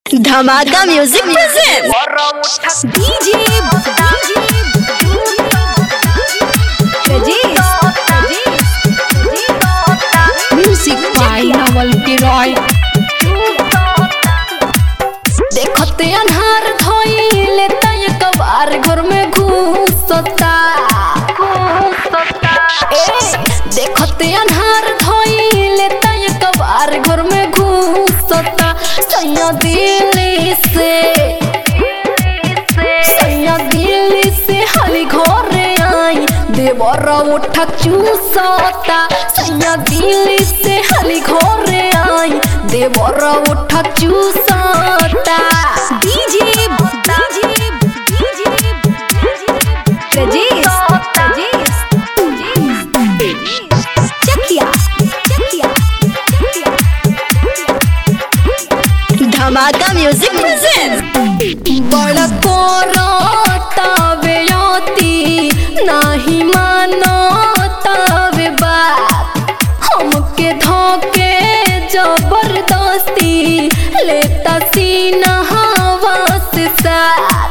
धमाका music present DJ music by Naval K Roy देखते अनहार धोइले तय कबार घर में घुसता ए, देखते अनहार धोइले तय कबार घर में घुसता सैया दिल्ली से सैया दिल्ली से हाली घरे आई देवर उठा चूसता सैया दिल्ली से हाली घरे आई देवर उठा चूसता DJ DJ DJ Chakia Chakia Dhamaka music present बड़ तवे अति नाही मानतावे बात हमके धोके जबरदस्ती लेता सीना हवा से साथ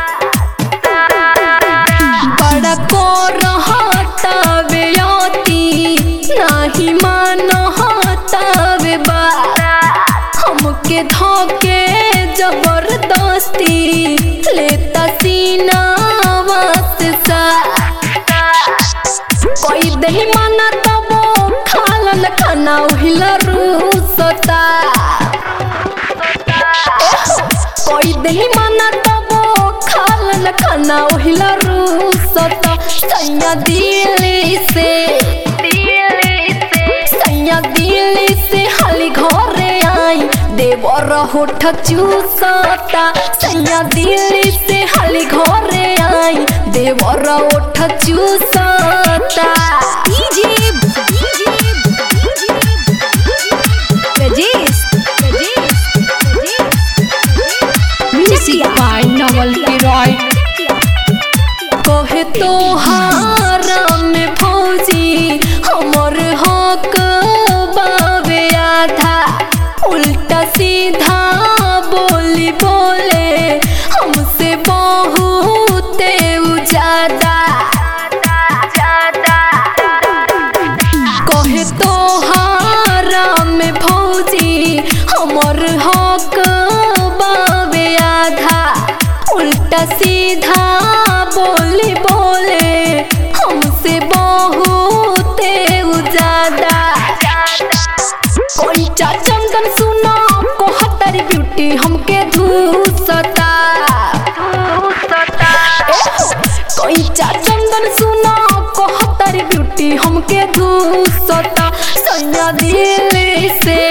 बड़ा को रहतावे अति नाही मानतावे बात हमके धोके जबरदस्ती लेता सीना सा कोई दही माना तबो खालन खाना उहिला रूसता कोई दही माना तबो खालन खाना उहिला रूसता सैया दिल्ली से सैया दिल्ली से हाली घरे आई देवर होठ चूसता सैया दिल्ली से हाली घरे आई देवर होठ चूसता DJ music by Naval K Roy कहे तो में फौजी हमर हक बावे आधा उल्टा सीधा बोली बोले हमसे बहुत ज्यादा कहे तो में फौजी हमर हक बावे आधा उल्टा सीधा बोली बोले हमसे बहुत ज्यादा कोई चंदन सुनो कोहतर ब्यूटी हमके धूसता कोई चंदन सुनो कोहतर ब्यूटी हमके धूसता सैया दिल्ली से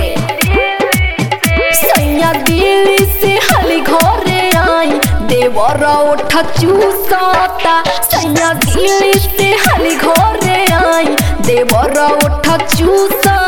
सैया दिल्ली से हाली घरे आई देवर उठा चूसता सैया दिल्ली से हाली घरे आई देवर उठा चूसता